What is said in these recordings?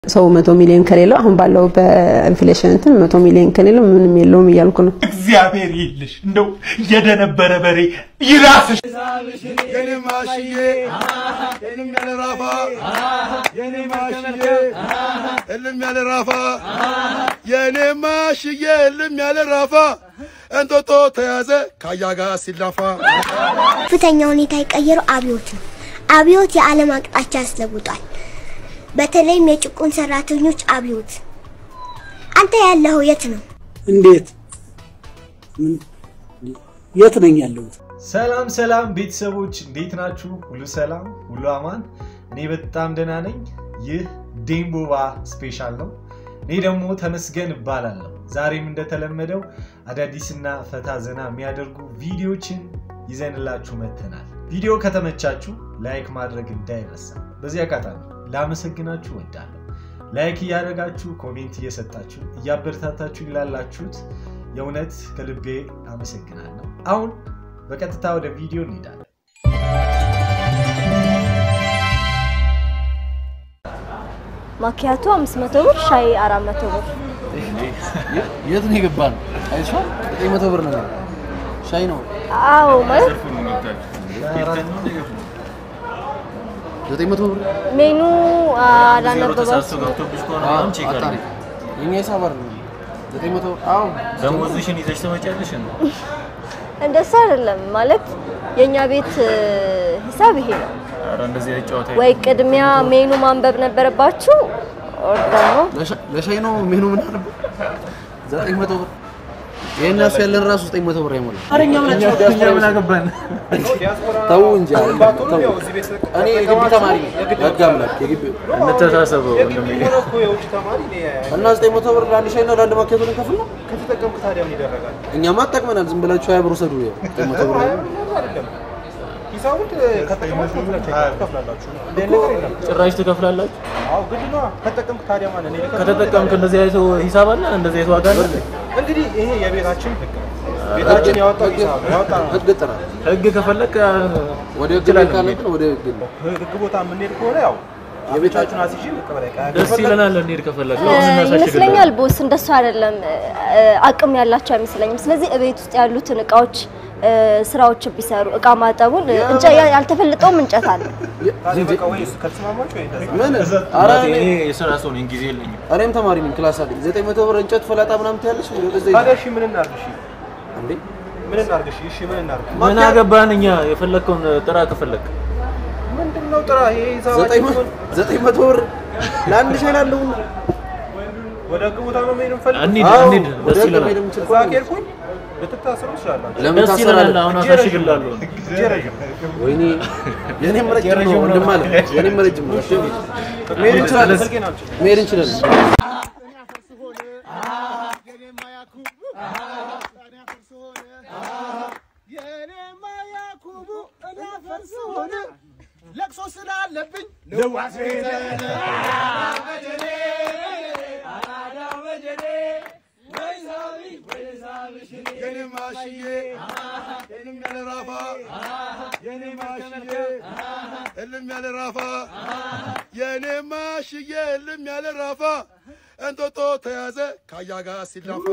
ሰው መቶ ሚሊዮን ከሌለው አሁን ባለው በኢንፍሌሽን እንትን መቶ ሚሊዮን ከሌለው ምንም የለውም እያልኩ ነው። እግዚአብሔር ይልሽ እንደው የደነበረ በሬ ይራስሽ። የኔ ማሽዬ እልም ያለ ራፋ የኔ ማሽዬ እልም ያለ ራፋ የኔ ማሽዬ እልም ያለ ራፋ እንጦጦ ተያዘ ካያ ጋር ሲላፋ ከፍተኛ ሁኔታ የቀየረው አብዮት ነው። አብዮት የዓለም አቅጣጫ ያስለውጧል። በተለይም የጭቁን ሰራተኞች አብዮት። አንተ ያለኸው የት ነው? እንዴት ምን የት ነኝ ያለሁት? ሰላም ሰላም ቤተሰቦች እንዴት ናችሁ? ሁሉ ሰላም፣ ሁሉ አማን። እኔ በጣም ደህና ነኝ። ይህ ዴምቦባ ስፔሻል ነው። እኔ ደግሞ ተመስገን እባላለሁ። ዛሬም እንደተለመደው አዳዲስና ፈታ ዘና የሚያደርጉ ቪዲዮችን ይዘንላችሁ መጥተናል። ቪዲዮ ከተመቻችሁ ላይክ ማድረግ እንዳይረሳ። በዚህ አጋጣሚ ላመሰግናችሁ እወዳለሁ። ላይክ እያደረጋችሁ ኮሜንት እየሰጣችሁ እያበረታታችሁ ላላችሁት የእውነት ከልቤ አመሰግናለሁ። አሁን በቀጥታ ወደ ቪዲዮ እንሄዳለን። ማኪያቶ 500 ብር፣ ሻይ 400 ብር። የት ነው የገባን? አይሻል ዘጠኝ መቶ ብር ነው ሻይ ነው አዎ ማለት ዘጠኝ መቶ ብር ሜኑ አላነበባችሁም። አጣሪ የኛ ሂሳብ አይደለም ዘጠኝ መቶ አዎ ደሞዝሽን ይዘሽ ትመጫለሽ ነው። እንደሱ አይደለም ማለት የኛ ቤት እ, ሂሳብ ይሄ ነው። ኧረ እንደዚህ አይነት ጨዋታ ወይ ቅድሚያ ሜኑ ማንበብ ነበረባችሁ ኦር ደግሞ ለሻ- ለሻይ ነው ሜኑ ምን አለ ዘጠኝ መቶ ብር ይሄን ያስ ያለን ራሱ ዘጠኝ መቶ ብር አይሞላም። እኛ ምን አገባን? ተው እንጂ አይደለም፣ ተው። እኔ የግቢ ተማሪ ነኝ። ህግ አምላክ የግቢ እንተሳሰበው ወንድሜ። እና ዘጠኝ መቶ ብር ለአንድ ሻይ እና ለአንድ ማኪያቶ ልንከፍል ነው። ከተጠቀምክ ታዲያ ምን ይደረጋል? እኛማ አጠቅመናል። ዝም ብላችሁ ሀያ ብር ውሰዱ። ያው ዘጠኝ መቶ ብር አይደለም ሂሳቡን ከተጠቀማችሁ ትከፍላላችሁ። እንደ ነገር የለም። ጭራሽ ትከፍላላችሁ። አዎ ግድ ነዋ። ከተጠቀምክ ታዲያ ማለት እኔ ልከፍል ከተጠቀምክ እንደዚህ አይነት ሂሳብ አለ፣ እንደዚህ አይነት ዋጋ አለ። እንግዲህ ይሄ የቤታችን ህግ ነው። ቤታችን ያወጣው ሂሳብ ነው ያወጣ ነው። ህግ ጥራል። ህግ ከፈለክ ወደ ህግ እንችላለን ካለ መሄድ። ግን ወደ ህግ ነው። ህግ ቦታ የምንሄድ ከሆነ ያው የቤታችሁን አስይዤ መቀበል አይቀርም። ደስ ይለናል። እንሂድ ከፈለክ እ, ይመስለኛል ቦስ እንደሱ አይደለም እ, አቅም ያላቸው አይመስለኝም። ስለዚህ እቤት ውስጥ ያሉትን እቃዎች እ, ስራዎች ቢሰሩ እቃ ማጠቡን እ, እንጨ- ያልተፈለጠውም እንጨት አለ። ታዲያ በቃ ወይ እሱ ከተስማማችሁ ወይ እንደዛ ምን ኧረ እኔ እኔ የስራ ሰው ነኝ፣ ጊዜ የለኝም። እኔም ተማሪ ነኝ። ክላስ አለኝ። ዘጠኝ መቶ ብር እንጨት ፈላጣ ምናምን ትያለሽ ወደዛ ታዲያ እሺ ምን እናድርግ? እሺ እንዴ ምን እናድርግ? እሺ እሺ ምን እናድርግ? ምን አገባን እኛ? የፈለግከውን ጥራ ከፈለክ ምንድን ነው ጥራ ይሄ ዘጠኝ ሂሳባችን መ- ዘጠኝ መቶ ብር ለአንድ ሻይ ላለው ወደ ህግ ቦታ ነው መሄድ የምፈልግ እንሂድ አዎ፣ እንሂድ፣ ወደ ደስ ህግ ይለናል። መሄድ የምችል እዛ ከሄድኩኝ ልትታሰሩ ትችላላችሁ። ለምን ደስ ይለናል። ታሰራለህ? አሁን አሳሽግላለሁ። እጄ ረዥም ወይኔ የኔም ረጅም ነው ወንድም አለ የኔም ረጅም ነው። እሺ፣ መሄድ እንችላለን። ስልኬን አምጪ። መሄድ እንችላለን። ለቅሶ ስላለብኝ የኔ ማሽዬ እልም ያለ ራፋ የኔ ማሽዬ እልም ያለ ራፋ የኔ ማሽዬ እልም ያለ ራፋ እንጦጦ ተያዘ ካያ ጋር ሲላፋ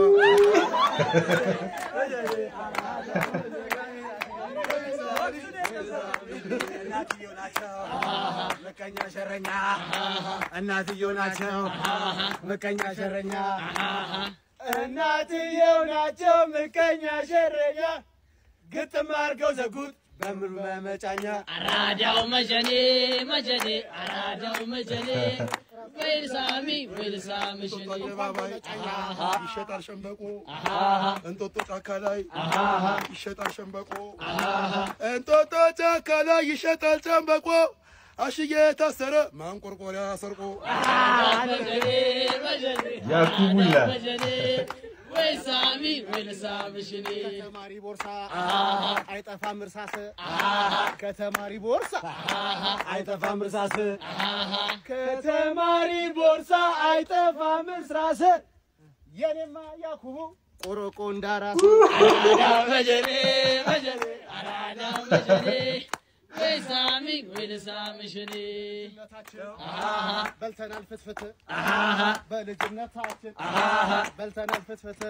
ምቀኛ ሸረኛ እናትየው ናቸው። ምቀኛ ሸረኛ እናትየው ናቸው። ምቀኛ ሸረኛ ግጥም አድርገው ዘጉት በምን በመጫኛ አራዳው መጀኔ መጀኔ አራዳው መጀኔ ወይልሳሚ ወይልሳምሽኔ አደባባይ ይሸጣል ሸንበቆ እንጦጦ ጫካ ላይ ይሸጣል ሸንበቆ እንጦጦ ጫካ ላይ ይሸጣል ሸንበቆ አሽዬ ታሰረ ማንቆርቆሪያ ሰርቆ መጀኔ መጀኔ ያኩቡላ መጀኔ ወይልሳሚ ወይልሳምሽኔ ከተማሪ ቦርሳ አይጠፋም እርሳስ ከተማሪ ቦርሳ አይጠፋም እርሳስ ከተማሪ ቦርሳ አይጠፋም እርሳስ የኔማ ያኩቡ ቆሮቆ እንዳራስ አራዳው መጀኔ መጀኔ አራዳው መጀኔ ወይ ሳሚ ወይ ልሳምሽ እኔ በልተናል ፍትፍት በልጅነታችን በልተናል ፍትፍት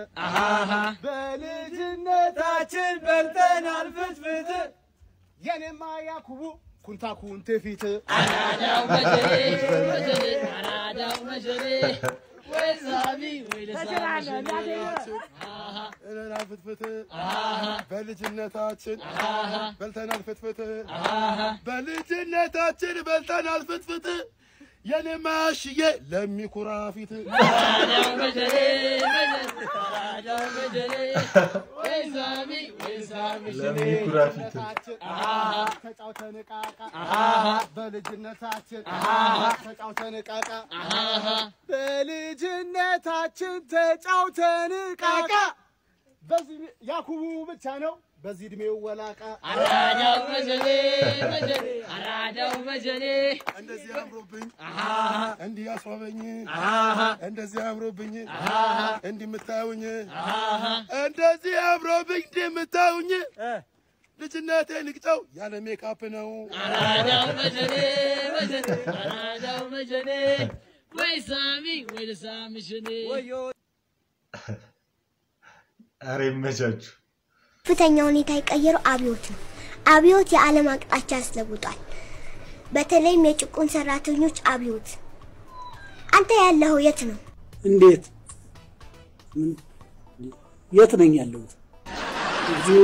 በልጅነታችን በልተናል ፍትፍት የኔማ ያኩቡ ኩንታኩን ትፊት አራዳው መጀሌ መጀሌ አራዳው መጀሌ ወይ ሳሚ ወይ ልሳምሽ እኔ በልተናል ፍትፍት በልጅነታችን በልተናል ፍትፍት በልጅነታችን በልተናል ፍትፍት የኔ ማሽዬ ለሚኩራ ፊት አራዳው መጀሌ መጀሌ አራዳው መጀሌ ወይ ሳሚ ወይ ልሳምሽ እኔ ለሚኩራ ፊት ተጫውተን ቃቃ በልጅነታችን ተጫውተን ቃቃ በልጅነታችን ተጫውተን ቃቃ በዚህ ያኩቡ ብቻ ነው በዚህ እድሜው ወላቃ አራዳው መጀሌ መጀሌ አራዳው መጀሌ እንደዚህ አምሮብኝ እንዲህ ያስዋበኝ እንደዚህ አምሮብኝ እንዲህ የምታዩኝ እንደዚህ አምሮብኝ እንዲህ የምታዩኝ ልጅነቴ ንቅጨው ያለ ሜካፕ ነው። አራዳው መጀሌ መጀሌ አራዳው መጀሌ ወይ ሳሚ ወይ ልሳምሽ እኔ ኧረ ይመቻችሁ። ከፍተኛ ሁኔታ የቀየረው አብዮት ነው። አብዮት የዓለም አቅጣጫ አስለውጧል። በተለይም የጭቁን ሰራተኞች አብዮት። አንተ ያለኸው የት ነው? እንዴት ምን የት ነኝ ያለሁት? እዚሁ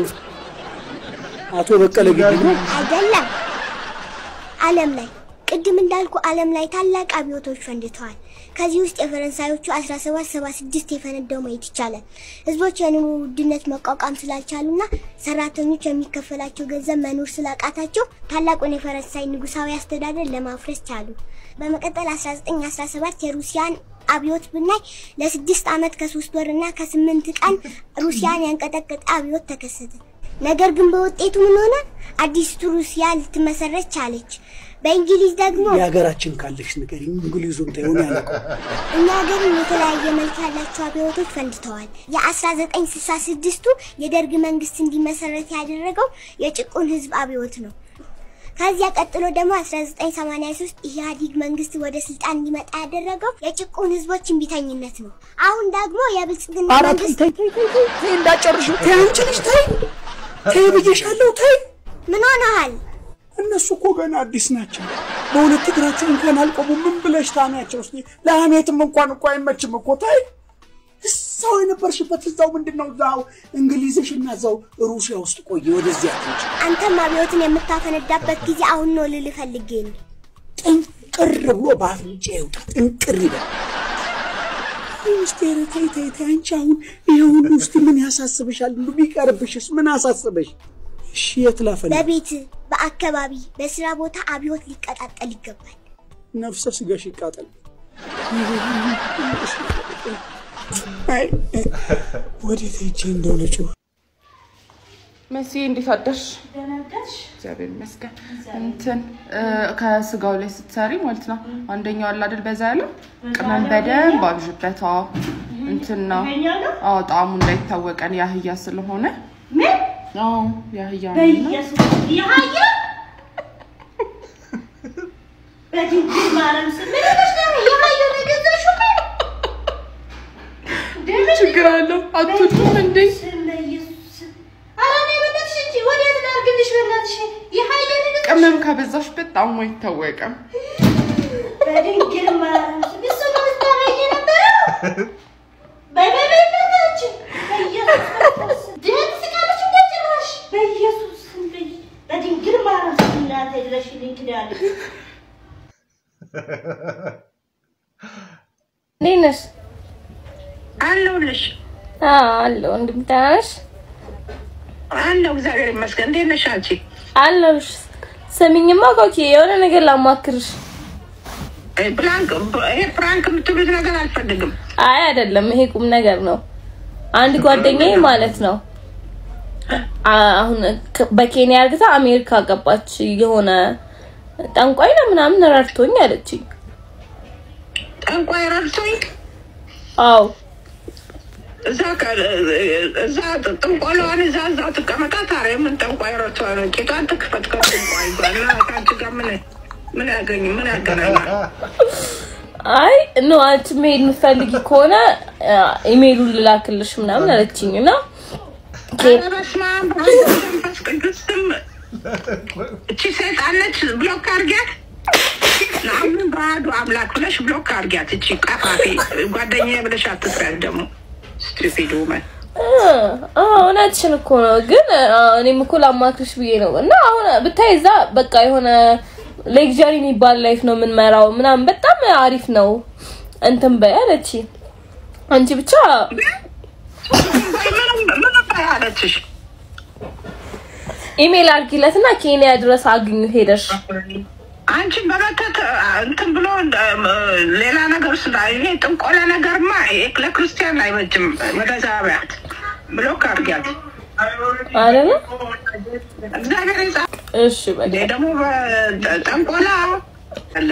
አቶ በቀለ ግቢ ነው። አይደለም፣ ዓለም ላይ ቅድም እንዳልኩ ዓለም ላይ ታላቅ አብዮቶች ፈንድተዋል። ከዚህ ውስጥ የፈረንሳዮቹ 1776 የፈነዳው ማየት ይቻላል። ህዝቦች የኑሮ ውድነት መቋቋም ስላልቻሉና ሰራተኞች የሚከፈላቸው ገንዘብ መኖር ስላቃታቸው ታላቁን የፈረንሳይ ንጉሳዊ አስተዳደር ለማፍረስ ቻሉ። በመቀጠል 1917 የሩሲያን አብዮት ብናይ ለስድስት ዓመት ከሶስት ወርና ከስምንት ቀን ሩሲያን ያንቀጠቀጠ አብዮት ተከሰተ። ነገር ግን በውጤቱ ምን ሆነ? አዲስቱ ሩሲያ ልትመሰረት ቻለች። በእንግሊዝ ደግሞ የሀገራችን ካለሽ ነገር እንግሊዙን ተይሆን ያለቀው እኛ ሀገርም የተለያየ መልክ ያላቸው አብዮቶች ፈንድተዋል። የ1966ቱ የደርግ መንግስት እንዲመሰረት ያደረገው የጭቁን ህዝብ አብዮት ነው። ከዚያ ቀጥሎ ደግሞ 1983 ኢህአዲግ መንግስት ወደ ስልጣን እንዲመጣ ያደረገው የጭቁን ህዝቦች እምቢተኝነት ነው። አሁን ደግሞ የብልጽግና ኧረ ተይ መንግስት ተይ ተይ ተይ ተይ ተይ እንዳጨርሹ ተይ አንቺ ልጅ ተይ ተይ ብዬሻለሁ ተይ ምን ሆነሃል? እነሱ እኮ ገና አዲስ ናቸው። በሁለት እግራቸው እንኳን አልቆሙ። ምን ብለሽ ታሚያቸው? እስኪ ለሀሜትም እንኳን እኮ አይመችም እኮ ተይ። እዛው የነበርሽበት እዛው ምንድን ነው እዛው እንግሊዝሽ እና እዛው ሩሲያ ውስጥ ቆየ። ወደዚያ ትንጭ አንተም አብዮትን የምታፈነዳበት ጊዜ አሁን ነው ልልህ ፈልጌ ነው። ጥንቅር ብሎ በአፍንጫ ይውጣ። ጥንቅር ይበል። ውስጥ ተይ ተይ ተይ። አንቺ አሁን ይሄ ሁሉ ውስጥ ምን ያሳስብሻል? ሁሉ ቢቀርብሽስ ምን አሳስበሽ? እሺ የት ላፈል? በቤት በአካባቢ በስራ ቦታ አብዮት ሊቀጣጠል ይገባል። ነፍሰ ስጋሽ ይቃጠል። አይ፣ ወዴት ሄጄ እንደው ልጩህ? መሲ እንዴት አደርሽ? እግዚአብሔር ይመስገን። እንትን እ፣ ከስጋው ላይ ስትሰሪ ማለት ነው አንደኛው አለ አይደል በዛ ያለው ቅመም በደንብ አብዥበት። አዎ እንትን ነው አዎ ጣዕሙ እንዳይታወቀን ያህያ ስለሆነ አዎ ያህያ ነው እና የሀያ በድንግል ማርያም ስም ምን ሆነሽ ነው? የሀያ ነው የገዛሽው? ችግር አለው አትወዱም እንዴ? ስመ ኢየሱስ። ኧረ እኔ በእናትሽ እንጂ ወዴት ላድርግልሽ? በእናትሽ የሀያ ነው የገዛሽው? ቅመም ካበዛሽበት ጣዕሙ አይታወቅም። በድንግል ማርያም ስም እሱ ነው ስታበይ የነበረው? በይ በይ በይ በእናትሽ በኢየሱስ ክርስቶስ ድህን ስቃለች እንደ ጭራሽ በኢየሱስ ስም በይ- በድንግል ማርያም ስም እናቴ ድረሽልኝ ኪዳነ እንዴት ነሽ? አለሁልሽ። አለሁ። እንደምን ደህና ነሽ? አለሁ እግዚአብሔር ይመስገን። እንዴት ነሽ አንቺ? አለሁልሽ። ስሚኝማ ኮኪ፣ የሆነ ነገር ላማክርሽ። ፕራንክ ይሄ ፕራንክ የምትሉት ነገር አልፈልግም። አይ አይደለም፣ ይሄ ቁም ነገር ነው። አንድ ጓደኛዬ ማለት ነው አ- አሁን ከ- በኬንያ እርግታ አሜሪካ ገባች። የሆነ ጠንቋይ ነው ምናምን ረድቶኝ አለችኝ። ጠንቋይ ረድቶኝ? አዎ እዛ ከ- እዛ ጥንቆላዋን እዛ እዛ ትቀመጣ ታዲያ ምን ጠንቋይ ረቷ ነው? ቂጧን ትክፈት ከጥንቋይ ጋር እና ከአንቺ ጋር ምን ምን ያገኝ ምን ያገናኛል? አይ ኖ አንቺ መሄድ የምትፈልጊ ከሆነ አ፣ ኢሜይሉን ልላክልሽ ምናምን አለችኝ እና ኧረ በስመ አብ ወወልድ ወመንፈስ ቅዱስ ስም እቺ ሰይጣን ነች። ብሎክ አድርጊያት። ለአሁን በአሐዱ አምላክ ብለሽ ብሎክ አድርጊያት። እቺ ቀፋፊ ጓደኛዬ ብለሽ አትስሪያት ደግሞ ስቱፒድ ውመን አ፣ አ፣ እውነትሽን እኮ ነው። ግን አ፣ እኔም እኮ ላማክርሽ ብዬ ነው እና አሁን ብታይ እዛ በቃ የሆነ ሌክዠሪ የሚባል ላይፍ ነው የምንመራው ምናምን በጣም አሪፍ ነው እንትን በይ አለች። አንቺ ብቻ ምን አለችሽ? ኢሜል አድርጊለትና ኬንያ ድረስ አግኙ ሄደሽ አንቺ በመተት እንትን ብሎ ሌላ ነገር ስላ ይሄ ጥንቆላ ነገርማ ይሄ ለክርስቲያን አይበጅም። ወደዛ ቢያት ብሎክ አድርጊያት። አይደለ? እግዚአብሔር ይጻ እሺ በቃ ደግሞ ጠንቆላ አለ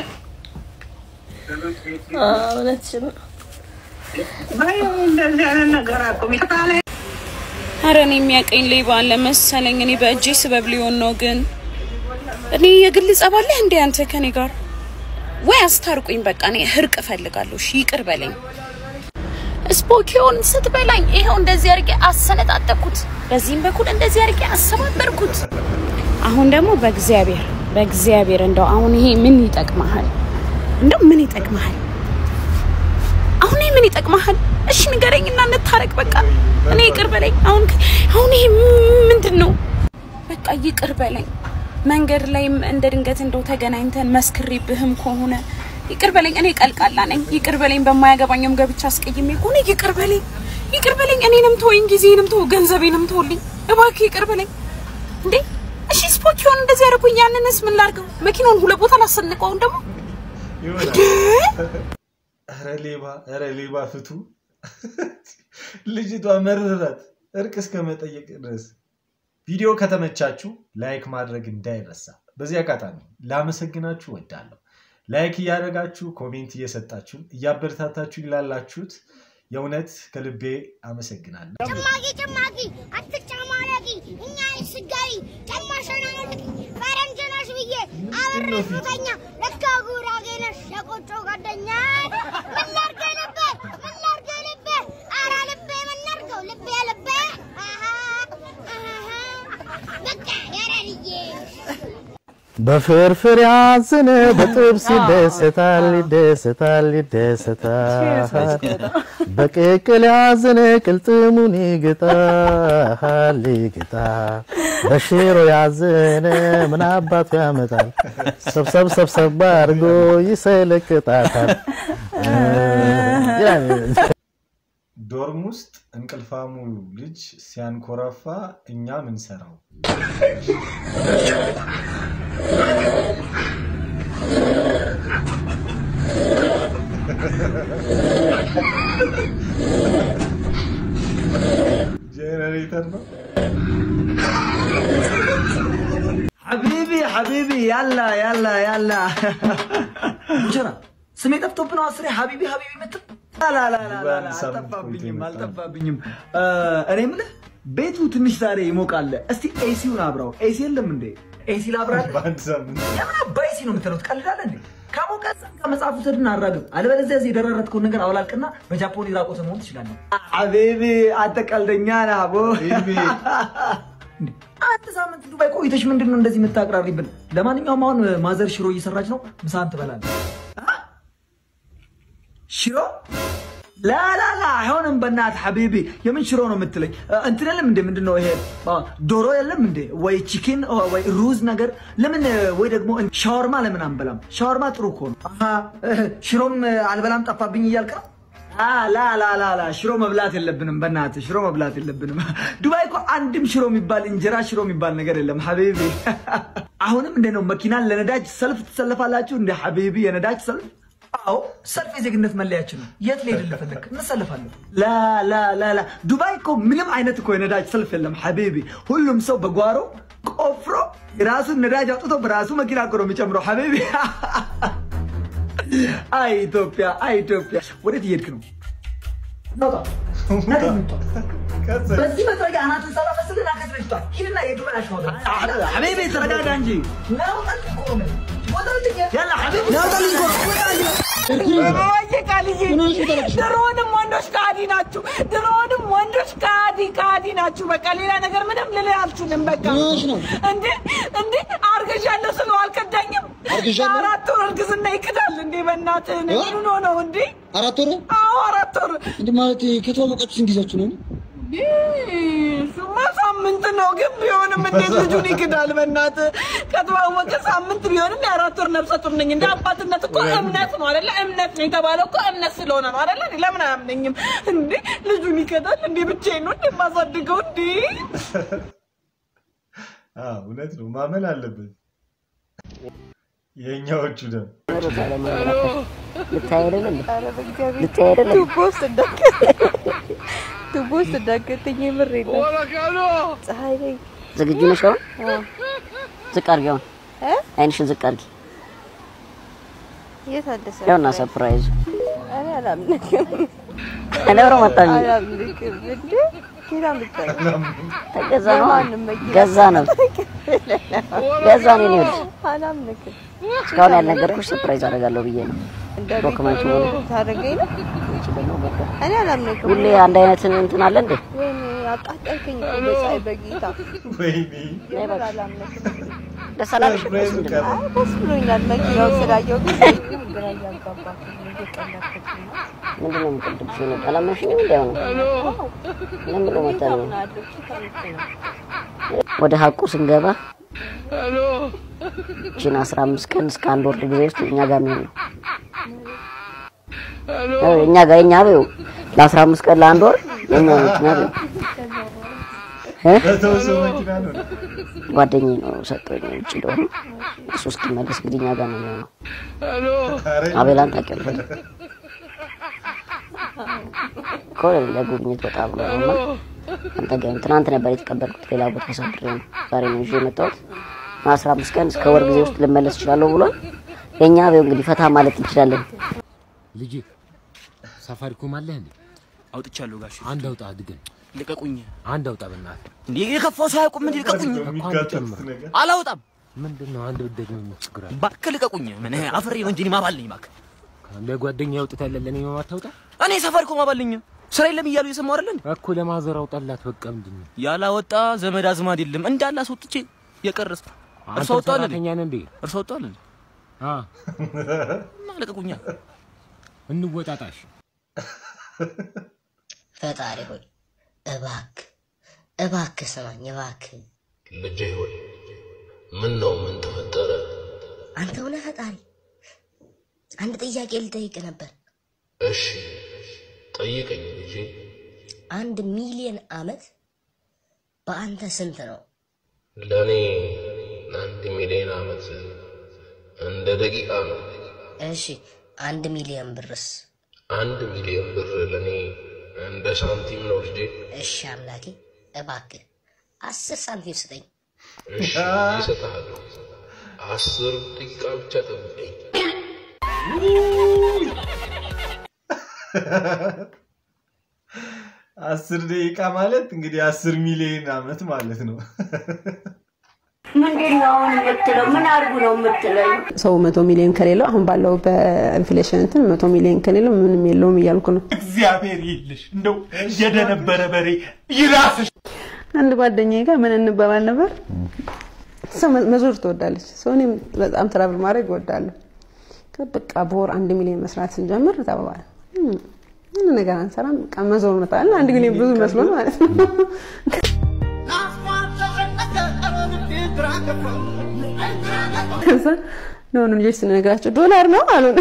አ፣ እውነትሽን ነው። በይ እንደዚህ አይነት ነገር አቁሚ። ካለ አረ እኔ የሚያቀኝ ሌባ አለ መሰለኝ። እኔ በእጄ ስበብ ሊሆን ነው። ግን እኔ የግል ጸብ አለህ እንዴ አንተ ከኔ ጋር? ወይ አስታርቁኝ። በቃ እኔ እርቅ እፈልጋለሁ። እሺ ይቅር በለኝ። ስፖኪዮን ስትበላኝ ይኸው እንደዚህ አድርጌ አሰነጣጠቅኩት፣ በዚህም በኩል እንደዚህ አድርጌ አሰባበርኩት። አሁን ደግሞ በእግዚአብሔር በእግዚአብሔር እንደው አሁን ይሄ ምን ይጠቅመሃል? እንደው ምን ይጠቅመሃል? አሁን ይሄ ምን ይጠቅመሃል? እሺ ንገረኝና እንታረቅ። በቃ እኔ ይቅር በለኝ። አሁን አሁን ይሄ ምንድን ነው? በቃ ይቅር በለኝ። መንገድ ላይም እንደ ድንገት እንደው ተገናኝተን መስክሬብህም ከሆነ ይቅር በለኝ። እኔ ቀልቃላ ነኝ። ይቅር በለኝ። በማያገባኝም ገብቻ አስቀይሜ ከሆነ ይቅር በለኝ። ይቅር በለኝ። እኔንም ተወኝ፣ ጊዜንም ተው፣ ገንዘቤንም ተውልኝ እባክህ። ይቅር በለኝ እንዴ። እሺ ስፖኪዮን እንደዚህ ያደረኩኝ፣ ያንንስ ምን ላድርገው? መኪናውን ሁለት ቦታ ላሰንቀውን ደግሞ እንዴ ኧረ ሌባ ኧረ ሌባ ፍቱ። ልጅቷ መረራት እርቅ እስከ መጠየቅ ድረስ። ቪዲዮ ከተመቻችሁ ላይክ ማድረግ እንዳይረሳ። በዚህ አጋጣሚ ላመሰግናችሁ ወዳለሁ። ላይክ እያደረጋችሁ ኮሜንት እየሰጣችሁ እያበረታታችሁ ላላችሁት የእውነት ከልቤ አመሰግናለሁ። ጭማቂ ጭማቂ አትጨማለቂ እኛ ስጋሪ ጨማሸናነቅ ፈረንጅ ነሽ ብዬ አብሬሽ ብተኛ ለካ ጉራጌ ነሽ የቆጮ ጓደኛ ምን ላድርገህ ልቤ ምን ላድርገህ ልቤ ኧረ ልቤ ምን ላድርገው ልቤ ልቤ አሃ አሃ በቃ ያራድዬ በፍርፍር ያዝን በጥብስ ይደሰታል ይደሰታል ይደሰታል በቅቅል ያዝን ቅልጥሙን ይግጣል ይግጣል በሽሮ ያዝን ምን አባቱ ያመጣል ሰብሰብ ሰብሰብ አድርጎ ይሰለቅጣታል ዶርም ውስጥ እንቅልፋሙ ልጅ ሲያንኮራፋ እኛ ምን ሰራው? ጄኔሬተር ነው። ሐቢቢ ሐቢቢ ያላ ያላ ያላ ሙጀራ ስሜ ጠፍቶብህ ነው አስሬ ሐቢቢ ሐቢቢ የምትል ላላላላ አልጠፋብኝም አልጠፋብኝም እ፣ እኔ የምልህ ቤቱ ትንሽ ዛሬ ይሞቃል እስቲ ኤሲውን አብራው ኤሲ የለም እንዴ ኤሲ ላብራለህ በአንድ ሳምንት ለምን አባ ኤሲ ነው የምትለው ትቀልዳለህ እንዴ ከሞቀ ጸጋ መጽሐፍ ውሰድና አራግብ አለበለዚያ እዚህ የደራረትከውን ነገር አውላልቅና በጃፖን ራቆት መሆን ትችላለህ ሐቢቢ አንተ ቀልደኛ ነህ አቦ አንድ ሳምንት ዱባይ ቆይተሽ ምንድን ነው እንደዚህ የምታቅራሪብን? ለማንኛውም አሁን ማዘር ሽሮ እየሰራች ነው፣ ምሳን ትበላለህ። አ? ሽሮ ላላላ አይሆንም። በእናትህ ሐቢቢ የምን ሽሮ ነው የምትለኝ? እ፣ እንትን የለም እንዴ? ምንድን ነው ይሄ አ፣ ዶሮ የለም እንዴ? ወይ ቺኪን ወይ ሩዝ ነገር ለምን? ወይ ደግሞ ሻወርማ ለምን አንበላም? ሻወርማ ጥሩ እኮ ነው። አሀ፣ እ፣ ሽሮም አልበላም ጠፋብኝ እያልክ ነው? አ፣ ላ ላ ላ ላ ሽሮ መብላት የለብንም በእናትህ ሽሮ መብላት የለብንም። ዱባይ እኮ አንድም ሽሮ የሚባል እንጀራ ሽሮ የሚባል ነገር የለም ሐቢቢ። አሁንም እንደ ነው መኪናን ለነዳጅ ሰልፍ ትሰለፋላችሁ እንደ ሐቢቢ የነዳጅ ሰልፍ አዎ ሰልፍ የዜግነት መለያችን ነው። የት ልሄድልህ ፈለግ? እንሰልፋለን። ላ ላ ላ ላ ዱባይ እኮ ምንም አይነት እኮ የነዳጅ ሰልፍ የለም ሐቢቢ። ሁሉም ሰው በጓሮ ቆፍሮ የራሱን ነዳጅ አውጥቶ በራሱ መኪና እኮ ነው የሚጨምረው ሐቢቢ። አይ ኢትዮጵያ፣ አይ ኢትዮጵያ። ወዴት እየሄድክ ነው? ናውጣ በዚህ መጥረጊያ አናቱን ሳላፈስልን አከስበሽቷል። ሂድና የዱበን አሽሞታ ሐቢቢ ተረጋጋ እንጂ ናውጣልኝ እኮ ነው የምልህ። ውጣልኝ። ያላ ሐቢቢ ናውጣልኝ እኮ ነው። ወይ ቃልዬ፣ ድሮውንም ወንዶች ከሃዲ ናችሁ። ድሮውንም ወንዶች ከሃዲ ከሃዲ ናችሁ። በቃ ሌላ ነገር ምንም ልልህ አልችልም። በቃ እንዴ እንዴ አርግዣለሁ ስለው አልከዳኝም። አራት ወር እርግዝና ይክዳል እንዴ? በእናትህ ምን ሆኖ ነው እንዴ? አራት ወር አዎ አራት ወር እንዴ ማለት ከተዋወቃችሁ ስንት ጊዜያችሁ ነው? እሱማ ሳምንት ነው፣ ግን ቢሆንም እንዴት ልጁን ይክዳል? በእናትህ ከተዋወቀ ሳምንት ቢሆንም የአራት ወር ነፍሰ ጡር ነኝ። እንደ አባትነት እኮ እምነት ነው አይደለ? እምነት ነው የተባለው እኮ እምነት ስለሆነ ነው አይደለ? እኔ ለምን አያምነኝም እንዴ? ልጁን ይክዳል እንዴ? ብቻዬን ነው እንደማሳድገው እንዴ? አዎ፣ እውነት ነው፣ ማመን አለበት። የእኛዎቹ ደም ልታይ አይደለም ልታይ አይደለም ቱቦ ውስጥ እንዳገ ቱቦ ውስጥ እንዳገተኝ የምር የለም። ፀሐይ ላይ ዝግጁ ነሽ? አሁን ዝቅ አድርጊ። አሁን አይንሽን ዝቅ አድርጊ። የት አለ ሰው? ያውና ሰርፕራይዙ እኔ አላምንክም። ለብሮ መጣኝ አላምንክም እንዴ ኬት አምጥተኸው? ተገዛ ነው ለማንም መኪና ገዛ ነው ገዛ ነው እኔ ወድ አላምንክም። እስካሁን ያልነገርኩሽ ሰርፕራይዝ አደርጋለሁ ብዬ ነው። ዶክመንቱ ታደርገኝ ነው? እኔ አላምንክም። ሁሌ አንድ አይነት እንትን አለ እንዴ? ወይኔ አቃጠልከኝ እኮ በፀሐይ በጌታ ወይኔ የምር አላምንክም። ደስ አላለሽ? ሰርፕራይዙ ቀረ። አይ ደስ ብሎኛል። መኪናው ስላየው ግን ግራ እያጋባኝ ነው፣ እየቀለድኩኝ ነው። ምንድን ነው የምትቀልድብሽ? ነው አላመንሽኝም? እንዲ ነው ምን ብሎ መጣ ነው? ወደ ሀቁ ስንገባ ቺን 15 ቀን እስከ አንድ ወር ጊዜ ውስጥ እኛ ጋር የሚሆን ነው። እኛ ጋር የኛ በይው ለ15 ቀን ለአንድ ወር የኛ መኪና በይው እ በተወሰነ መኪና ነው። ጓደኛዬ ነው ሰጠኝ ውጭ እንደሆነ እሱ እስኪመለስ እንግዲህ እኛ ጋር ነው የሚሆነው። አቤላን ታውቂያለሽ እኮ ለጉብኝት ወጣ ብሎ ነው እና አንተ ጋር ትናንት ነበር የተቀበልኩት። ሌላ ቦታ አሳድሬ ነው ዛሬ ነው ይዤ የመጣሁት። አስራ አምስት ቀን እስከ ወር ጊዜ ውስጥ ልመለስ እችላለሁ ብሏል። የእኛ በይው እንግዲህ ፈታ ማለት እንችላለን። ልጅ ሳፋሪኮም አለህ እንዴ? አውጥቻለሁ ጋሽ። አንድ አውጣ አድገን ልቀቁኝ። አንድ አውጣ በእናትህ። እንዴ የከፋው ሰው አያውቁም እንዴ? ልቀቁኝ። እኮ አንድ ጨምር። አላውጣም። ምንድን ነው አንድ ብትደግሞ ምን ችግር አለ? እባክህ ልቀቁኝ። ምን አፍሬ ነው እንጂ እኔ ማባል ነኝ። እባክህ ለጓደኛ አውጥተህ ለኔ ማታውጣ እኔ ሳፋሪኮም አባል ነኝ። ስራ የለም እያሉ እየሰማሁ አይደል እንዴ? እኮ ለማዘር አውጣላት። በቃ ምንድን ነው ያላወጣ ዘመድ አዝማድ የለም እንዳለ አስወጥቼ የቀረስ እርሶ አንተ ወጣል እንዴ? ሰራተኛ ነህ እንዴ? እርሶ ወጣል እንዴ? አ እና ልቀቁኛ። እንወጣጣሽ። ፈጣሪ ሆይ እባክህ እባክህ ስማኝ እባክህ። ልጄ ሆይ ምን ነው? ምን ተፈጠረ? አንተ ሆነ ፈጣሪ አንድ ጥያቄ ልጠይቅ ነበር። እሺ ጠይቀኝ ልጄ። አንድ ሚሊዮን አመት በአንተ ስንት ነው? ለእኔ አንድ ሚሊዮን ዓመት እንደ ደቂቃ ነው። እሺ አንድ ሚሊዮን ብርስ? አንድ ሚሊዮን ብር ለእኔ እንደ ሳንቲም ነው ልጄ። እሺ አምላኬ እባክህ አስር ሳንቲም ስጠኝ። እሺ ይሰጥሃለሁ። አስር ደቂቃ ብቻ ጠብቀኝ። አስር ደቂቃ ማለት እንግዲህ አስር ሚሊዮን አመት ማለት ነው። ምንድን ነው አሁን የምትለው? ምን አድርጉ ነው የምትለኝ? ሰው መቶ ሚሊዮን ከሌለው አሁን ባለው በኢንፍሌሽን እንትን መቶ ሚሊዮን ከሌለው ምንም የለውም እያልኩ ነው። እግዚአብሔር ይልሽ እንደው የደነበረ በሬ ይራስሽ። አንድ ጓደኛዬ ጋር ምን እንባባል ነበር፣ ሰው መ- መዞር ትወዳለች። ሰው እኔም በጣም ትራቭል ማድረግ እወዳለሁ። በቃ በወር አንድ ሚሊዮን መስራት ስንጀምር ተባባል ምን ነገር አንሰራም፣ በቃ መዞር መጣለን። አንድ ሚሊዮን ብዙ መስሎን ማለት ነው። ከዛ ለሆኑ ልጆች ስንነግራቸው ዶላር ነው አሉን።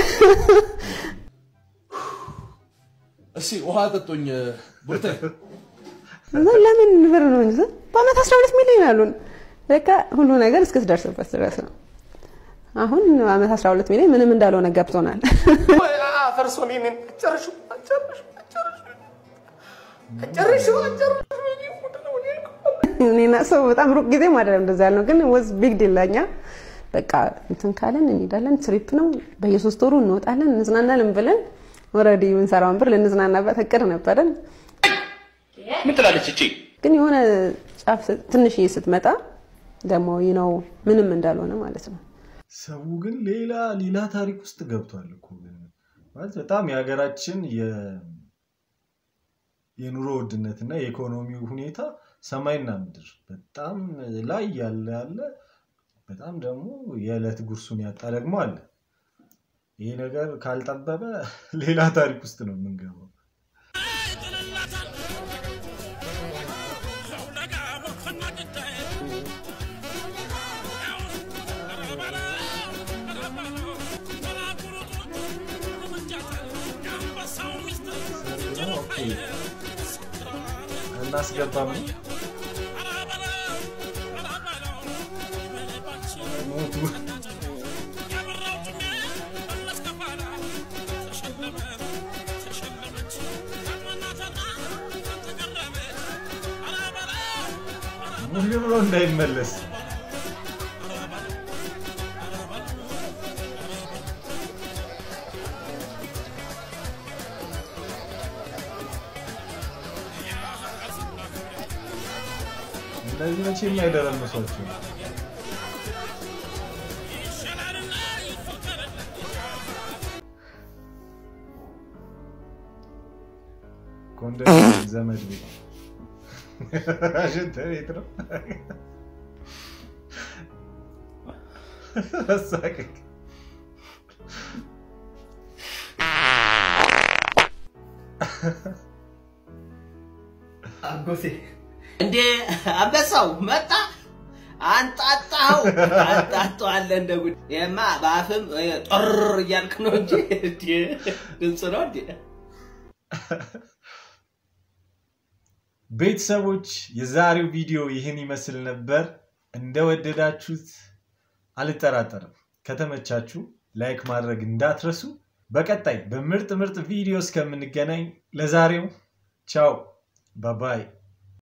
እስኪ ውሃ ጠጡኝ ቡርቴ። ከዛ ለምን ብር ነው እንጂ በአመት 12 ሚሊዮን አሉን። በቃ ሁሉ ነገር እስክትደርስበት ድረስ ነው። አሁን አመት 12 ሚሊዮን ምንም እንዳልሆነ ገብቶናል። ፈርሶ እኔን ጨርሹ ጨርሹ ጨርሹ ጨርሹ እኔና ሰው በጣም ሩቅ ጊዜ ማደር እንደዛ ያልነው ግን ወዝ ቢግ ዲል ለኛ በቃ እንትን ካለን እንሄዳለን። ትሪፕ ነው በየሶስት ወሩ እንወጣለን፣ እንዝናናለን ብለን ኦልሬዲ የምንሰራውን ብር ልንዝናናበት እቅድ ነበረን። ምን ትላለች እቺ? ግን የሆነ ጫፍ ስ- ትንሽዬ ስትመጣ ደግሞ ነው ምንም እንዳልሆነ ማለት ነው። ሰው ግን ሌላ ሌላ ታሪክ ውስጥ ገብቷል እኮ ግን ማለት በጣም የሀገራችን የ- የኑሮ ውድነት እና የኢኮኖሚው ሁኔታ ሰማይና ምድር በጣም ላይ ያለ ያለ በጣም ደግሞ የዕለት ጉርሱን ያጣ ደግሞ አለ። ይሄ ነገር ካልጠበበ ሌላ ታሪክ ውስጥ ነው የምንገባው። ኦኬ፣ እናስገባም ነው ሞቱ ሙሉ ብሎ እንዳይመለስ እንደዚህ መቼም አይደረምሷቸው። ኮንዶሚኒየም ዘመድ ቤት ሽንት ቤት ነው። አሳቀቅ አጎቴ እንዴ አንበሳው መጣ አንጣጣው አንጣጣዋለ እንደ ጉድ ይሄማ በአፍም ጦር እያልክ ነው እንጂ እንዴ ድምፅ ነው እንዴ ቤተሰቦች የዛሬው ቪዲዮ ይህን ይመስል ነበር። እንደወደዳችሁት አልጠራጠርም። ከተመቻችሁ ላይክ ማድረግ እንዳትረሱ። በቀጣይ በምርጥ ምርጥ ቪዲዮ እስከምንገናኝ ለዛሬው ቻው ባባይ